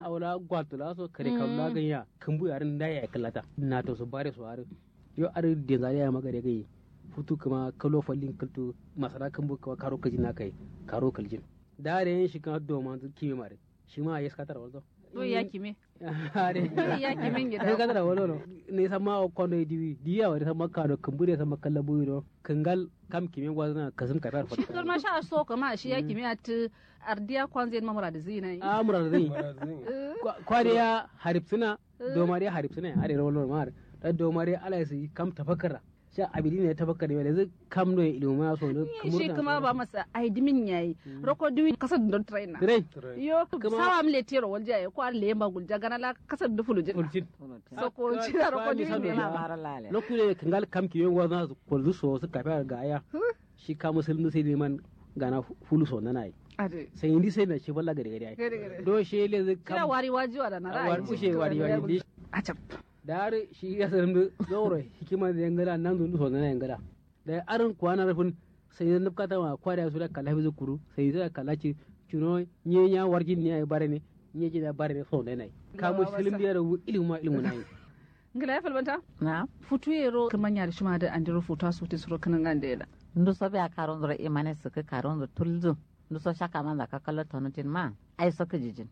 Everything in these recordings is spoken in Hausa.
awla gwatula so kare kawla ganya kumbu yarin da ya kallata na to so bare so are yo are de zari ya magare gai futu kuma kalo fallin kaltu masara kumbu ka karo kaji na kai karo kaljin da da yin shi kan do man kimi mare shi ma ya skatar waldo to ya kime are ya kimin ai gida kadara wolo no ne sama o kondo diwi diya wa sama kado kumbure sama kala buyi do kangal kam kimi gwazna kasum katar shi kar ma sha so kama shi ya kime at ardiya kwanzen mamura da zina yi a mura zai Marazin. kwariya haripsina domare haripsina are wolo mar da domare ala su kam tafakkara sha abidi ne tafakkara ne zai kam no ilmu ma so no shi kuma ba masa aidimin yayi roko duwi kasar don trainer rai Rai. yo Kuma- sawa mle tero walja ya ko arle yamba gulja gana la kasar da fulujin ulcin so ko ci da roko duwi Kwa- ne kwa- ma lale lokure kangal kam kimi gwazna ko so su kafa ga aya shi ka musulmi sai man gana fulu so nanai ade sai indi sai na shi balla gare gare ai gare gare do shi le zai kira kam wari wajiwa da na ra'ayi war kushe wari wari a cap dar shi ya sanin da zauro hikima da yangala nan dun so na yangala da arin kwana rafin sai da nufka ma kwada su da kala bizu kuru sai da kala ci cuno nye nya warjin ne ai bare ne nye ji da bare ne so ne nai ka mu film da ru ilmu ma ilmu nai ngila ya falbanta na futu yero kaman ya shima da andiro futa su tin suro kanan gande da ndu so be a karon dro imane suka karon dro tulzu ndu so shaka man da ka kallo tonutin ma ai so ka jijin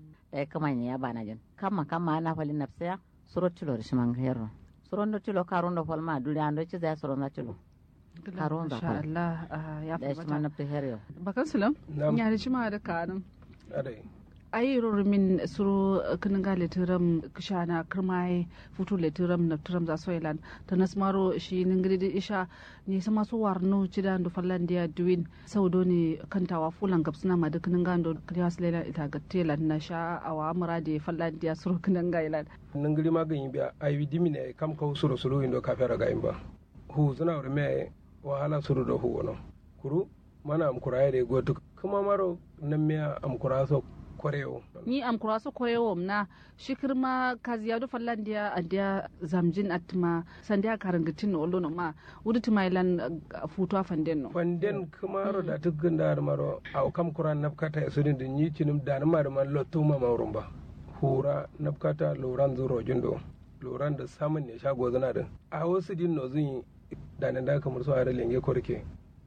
e kama ya bana jin kama kama na fali nafsiya suro tilo shi man hero suro ndo tilo karon do falma duri ando ci za suro na tilo Karon da Masha kwai. Allah ah, ya da shi man falbanta nafti hero bakan sulam Nam. ya shima da kanan Adai. ayi min suru kanin ga litiram kishana kirmai futu litiram na tiram za soilan ta nasmaro shi ningiri da isha ne sama su warno cida ndo fallandiya duwin saudo ne kantawa fulan gabsuna ma duk ninga ndo kriyas lela ita ga telan na sha awa murade fallandiya suru kanin ga ilan nangiri magani biya ayi dimine kam kaw suru suru indo kafera ga imba hu zuna wuri me wahala suru do hu wono kuru mana am kuraye de gotu kuma maro nan me am kuraso koreo ni am kura su koyewo na shikirma kaziya do fallandiya andiya zamjin atma sandiya karangatin olo no ma wuduti mailan futu afanden no fanden kumaro da tukun da maro aw kam kuran nafkata e sudin din yi cinum da na mar man lotuma mawrumba hura nafkata loran zuro jundo loran da samun ne shago zana da a wasu din no zun da nan da kamar su are lenge korke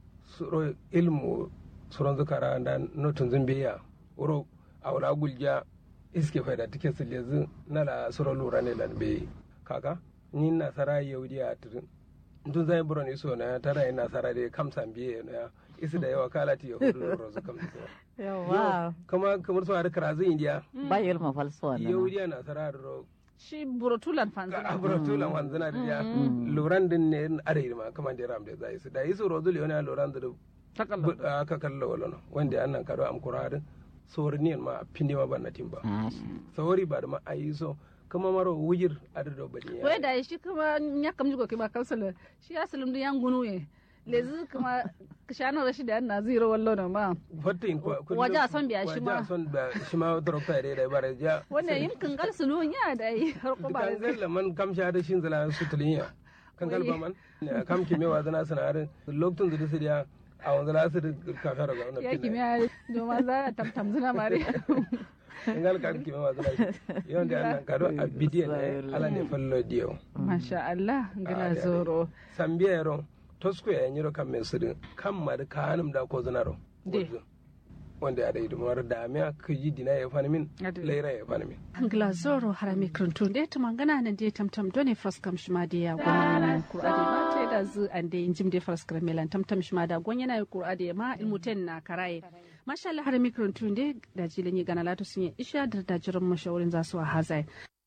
suro ilmu suron zukara da notun zun biya wuro awla gulja iske faida tike su lezu na la suro lura ne lan be kaka ni nasara yaudi a tirin tun zai buro ni so na tara ina nasara de kam san biye na isi da yawa kala ti yahudu da rozu kam so yawa kama kamar su har karazu indiya ba yelma falso na yahudiya nasara da ro shi burotulan fanzan abratula wanzana da ya luran din ne are ma kama da ram da zai su da isu rozu le wani luran da takalla aka kallo wala no wanda annan kado am kuradin sorniyan ma pindi ma banna timba Ah, sawari ba da ma ayi so kama maro wujir adado bari wai da shi kuma ya kamji ko kiba kansala shi ya salim da yan gunu ye lezi kuma kishano rashi da na zero wallo na ma fatin ko Waje a son biya shi ma. waje a son biya shi ma dokta da da bare ja wannan yin kangal sulu ya da yi har ko ba kan galla man kam sha da shin zala su tulinya kan galba man ne kam ki mewa zana sanarin lokacin da su dia a wanzu la su ka fara ga wannan ya kimiyya doma za a tamtam zuna mare kan gal kan ki mewa zana yawan da annan kado a bidiyo ne ala ne fallo dio masha Allah gina zoro sambiya yaro tosko ya nyiro kan men sudin kan mar kanum da ko zanaro De. wanda ya da idumar da miya kiji dina ya fani min Ade. laira ya fani min angla zoro harami kruntu de to mangana nan de tamtam doni fraskam shima de ya gwanin kurade ma te da zu an de injim de fraskam melan tamtam shima da gwan yana kurade ma ilmuten na karaye masha Allah harami kruntu de da jilin yi gana latu sun yi isha da da jiran mashawarin za su a hazai